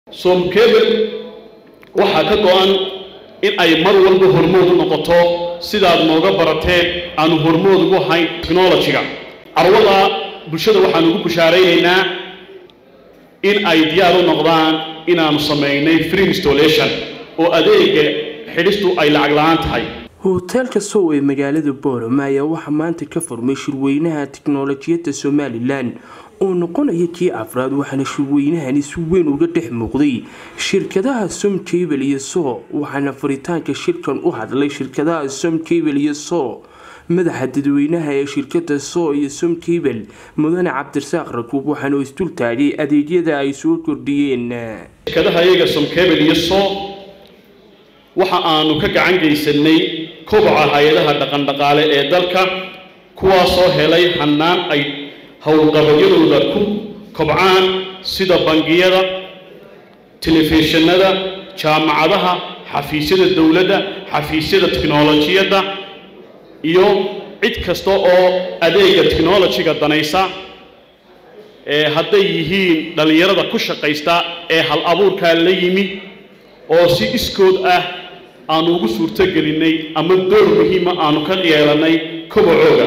soomkebel waxaa ka go-an in ay mar walba hormood u noqoto sidaad nooga barateen aanu hormood ugu hayn technology-ga carwada bulshada waxaan ugu bushaaraynaynaa in ay diyaar u noqdaan inaanu samaynay free installation oo adeega xidhistu ay lacag la-aan tahay hoteelka sow ee magaalada boorama ayaa waxaa maanta ka furmay shirweynaha tiknolojiyadda somalilan oo noqonaya kii afraad waxaana shirweynahani si weyn uga dhex muuqday shirkadaha som jabel iyo so waxaana furitaanka shirkan u hadlay shirkadaha som jabel iyo so madaxa dadweynaha ee shirkada so iyo som jabel mudane cabdirasaaq rakuub waxaana u isdul taagay adeegyada ay soo kordhiyeen shirkadaha iyaga somkebel iyo so waxa aanu ka gacan geysanay koboca hay-adaha dhaqandhaqaale ee dalka kuwaasoo helay hannaan ay howlqabadyadooda ku kobcaan sida bangiyada telefishinada jaamacadaha xafiisyada dowladda xafiisyada tiknolojiyadda iyo cid kasta oo adeega technolojiga danaysa ee hadday yihiin dhallinyarada ku shaqaysta ee hal abuurkaa la yimi oo si iskood ah aanu ugu suurtogelinay ama door muhiima aanu ka yeelanay kobacooga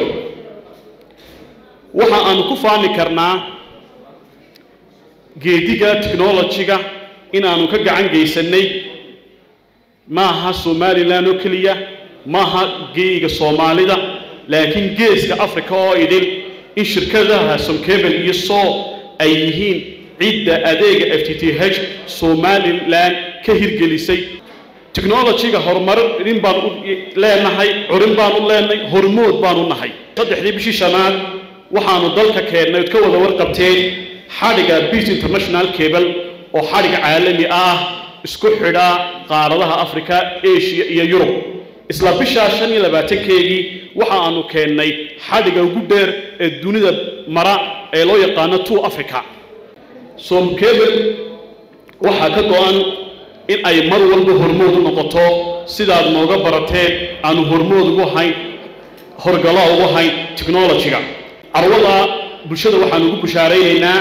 waxa aanu ku faani karnaa geediga technolojiga inaanu ka gacan geysanay maaha somalilan oo keliya maaha geeyiga soomaalida laakiin geeska africa oo idil in shirkadaha somkebel iyo so ay yihiin cidda adeega f t t h somalilan ka hirgelisay technolojiga horumarin baan u leenahay curin baan u leenahay hormood baan u nahay saddexdii bishii shanaad waxaanu dalka keennay od ka wada warqabteen xadhiga beas international cable oo xadhiga caalami ah isku xidha qaaradaha africa asia iyo yurub isla bishaa shan iyo labaatankeegii waxa aanu keennay xadhiga ugu dheer ee dunida mara ee loo yaqaano two africa somkebel waxaa ka go-an in ay mar walba hormood u noqoto sidaad nooga barateen aanu hormood ugu hayn horgalo ugu hayn technology-ga carwada bulshada waxaan ugu bushaaraynaynaa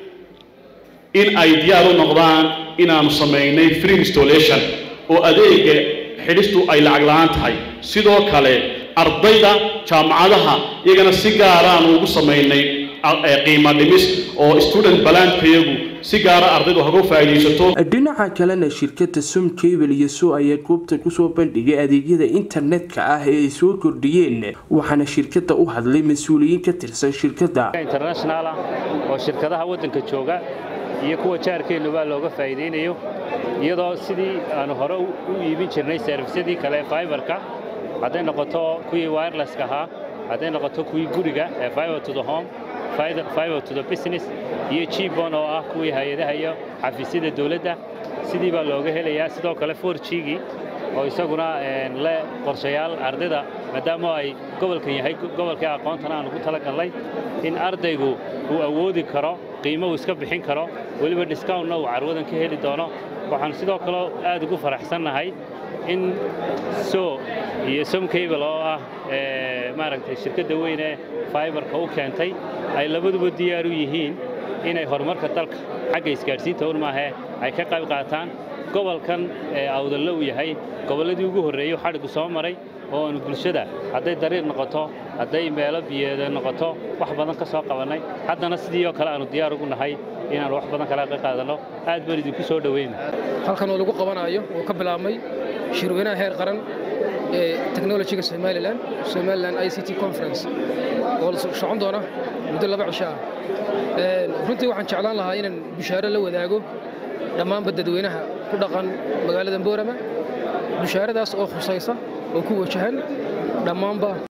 in ay diyaar u noqdaan inaanu samaynay free installation oo adeega xidhistu ay lacag la-aan tahay sidoo kale ardayda jaamacadaha iyagana si gaaraanu ugu samaynay qiimo dhimis oo student balandkayagu si gaara ardaydu hagu faa'iidaysato dhinaca kalena shirkada som jabel iyo so ayaa goobta kusoo bandhigay adeegyada internetka ah ee ay soo kordhiyeen waxaana shirkada u hadlay mas-uuliyiin ka tirsan shirkada international ah oo shirkadaha waddanka jooga iyo kuwa jaarkeennuba looga faa'iidaynayo iyadoo sidii aanu hore u iibin jirnay servisyadii kale fiberka hadday noqoto kuwii wirelesska ahaa hadday noqoto kuwii guriga ee fiber to the home fiber to the business iyo jibon oo ah kuwii hay-adaha iyo xafiisyada dowladda sidii baa looga helayaa sidoo kale forjigii oo isaguna le qorshayaal ardayda maadaama ay gobolkan yahay gobolkii aqoontana aanu ku talagalnay in ardaygu uu awoodi karo qiimo uu iska bixin karo weliba discountna uu carwadan ka heli doono waxaan sidoo kale aad ugu faraxsannahay in so iyo somcable oo ah maaragtay shirkadda weyn ee fiberka u keentay ay labaduba diyaar u yihiin inay horumarka dalka xagga isgaadhsiinta un maahee ay ka qayb qaataan gobolkan ee awdalle uu yahay gobolladii ugu horreeyey xadhigu soo maray oo aanu bulshada hadday dariiq noqoto hadday meelo biyeeda noqoto wax badan ka soo qabannay haddana sidii oo kale aanu diyaar ugu nahay inaanu wax badan kala ka qaadanno aad baan idinku soo dhoweyna halkan oo lagu qabanayo oo ka bilaabmay shirweynaha heer qaran ee technolojiga somalilan somalilan i c t conference oo socon doona muddo laba cisho ah runtii waxaan jeclaan lahaa inaan bushaaro la wadaago dhammaanba dadweynaha ku dhaqan magaalada boorama bushaaradaas oo khusaysa oo ku wajahan dhammaanba